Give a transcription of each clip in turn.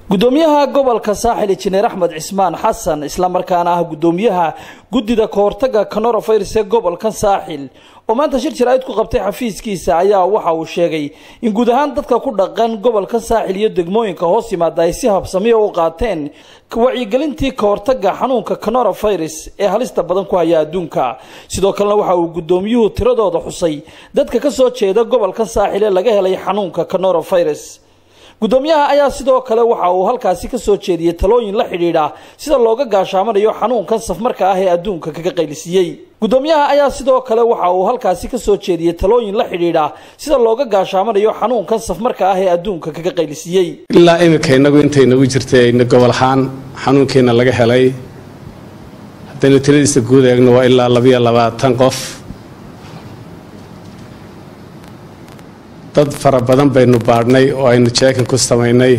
gudoomiyaha gobolka saaxil injineer axmed cismaan xasan islamarkaana ah gudoomiyaha guddida kahortaga coronavirus ee gobolka saaxil oo maanta shir jaraa'id ku qabtay xafiiskiisa ayaa waxa uu sheegay in guud ahaan dadka ku dhaqan gobolka saaxil iyo degmooyinka hoos yimaada ay si habsamiya u qaateen wacyigelintii kahortaga xanuunka coronavirus ee halista badan ku haya adduunka sidoo kalena waxa uu gudoomiyuhu tiradooda xusay dadka kasoo jeeda gobolka saaxil ee laga helay xanuunka coronavirus gudoomiyaha ayaa sidoo kale waxa uu halkaasi kasoo jeediyey talooyin la xidhiidha sida looga gaashaamanayo xanuunkan safmarka ah ee adduunka kaga qaylisiiyey gudoomiyaha ayaa sidoo kale waxa uu halkaasi kasoo jeediyey talooyin la xidhiidha sida looga gaashaamanayo xanuunkan safmarka ah ee adduunka kaga qaylisiiyey ilaa iminka inagu intay nagu jirtay ayna gobol ahaan xanuunkeena laga helay haddaynu tiradiisa guud eegno waa ilaa labayo labaatan qof dad fara badan baynu baadhnay oo aynu jeekan ku samaynay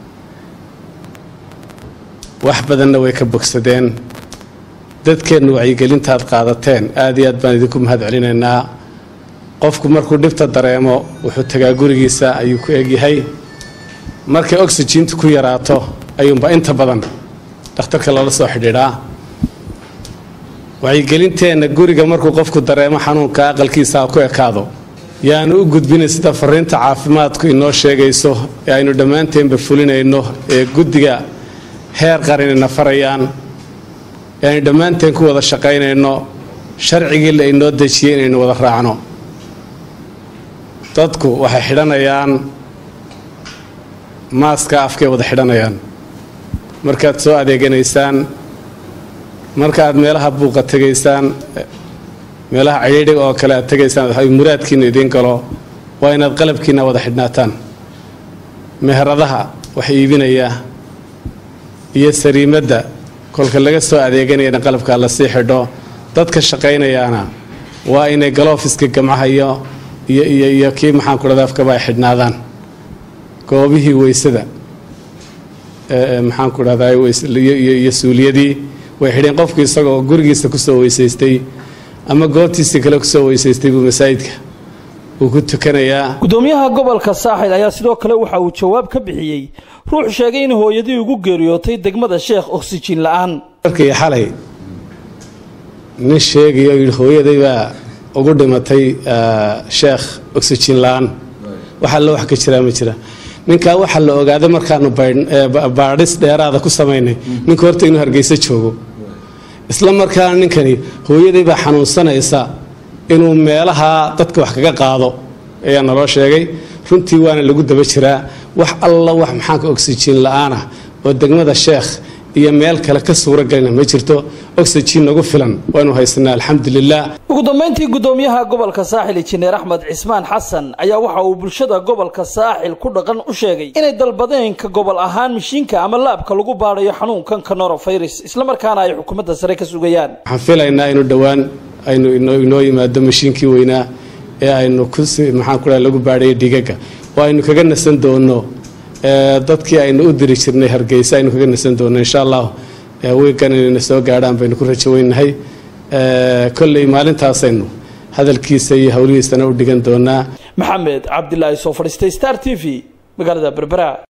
wax badanna way ka bogsadeen dadkeennu wacyigelintaad qaadateen aad iyo aad baan idinku mahad celinaynaa qofku markuu dhibta dareemo wuxuu tagaa gurigiisa ayuu ku egyahay markay oxijintu ku yaraato ayuunba inta badan dhakhtarka loola soo xidhiidhaa wacyigelinteenna guriga markuu qofku dareemo xanuunka aqalkiisa ha ku ekaado yaanu u gudbinay sida fariinta caafimaadku inoo sheegayso ee aynu dhammaanteenba fulinayno ee guddiga heer qaranina farayaan ee aynu dhammaanteen ku wada shaqaynayno sharcigii la inoo dejiyey inaynu wada raacno dadku waxay xidhanayaan maaska afkay wada xidhanayaan markaad soo adeeganaysaan markaaad meelaha buuqa tegaysaan meelaha cidhiidhiga oo kale aad tegaysaan muraadkiina idiin galo waa inaad qalabkiina wada xidhnaataan meheradaha wax iibinaya iyo sariimadda kolka laga soo adeeganayana qalabkaa lasii xidho dadka shaqaynayaana waa inay galoofiska gamcaha iyo iyo iyo kii maxaanku dhada afkaba ay xidhnaadaan goobihii weysada maxaanku dhahdaa iyo suuliyadii way xidheen qofku isagoo gurigiisa kusoo weysaystay ama goobtiisii kale kusoo weysaystay buu masaajidka uu ku tukanayaa gudoomiyaha gobolka saaxil ayaa sidoo kale waxa uu jawaab ka bixiyey ruux sheegay in hooyadii ugu geeriyootay degmada sheekh oksijin la-aan markii xalay nin sheegayo yidhi hooyaday baa ugu dhimatay sheekh oksijin la-aan waxaa la wax ka jiraa ma jira ninkaa waxaa la ogaaday markaanu baadhis dheeraada ku samaynay ninka horta inuu hargeysa joogo isla markaana ninkani hooyaday baa xanuunsanaysa inuu meelaha dadka wax kaga qaado ayaa naloo sheegay runtii waana lagu daba jiraa wax alla wax maxaanka oxijin la-aan ah oo degmada sheekh iyo meel kale ka suura galina ma jirto oxijin nagu filan waanu haysanaa alxamdulilah ugu dambeyntii gudoomiyaha gobolka saaxil injineer axmed cismaan xasan ayaa waxa uu bulshada gobolka saaxil ku dhaqan u sheegay inay dalbadeen ka gobol ahaan mishiinka ama laabka lagu baadhayo xanuunkan coronavirus islamarkaana ay xukuumadda sare ka sugayaan waxaan filaynaa inuu dhowaan aynu inoo yimaado mashiinkii weynaa ee aynu kusi maxaan ku lagu baadhayo dhigaga oo aynu kaga nasan doono dadkii aynu u diri jirnay hargeysa aynu kaga nasan doono insha allah wiigan inayna soo gaadhaan baynu ku rajaweynahay kolley maalintaasaynu hadalkiisa iyo howlihiisana u dhigan doonaa maxamed cabdilaahi soo fadhiistay star t v magaalada berbera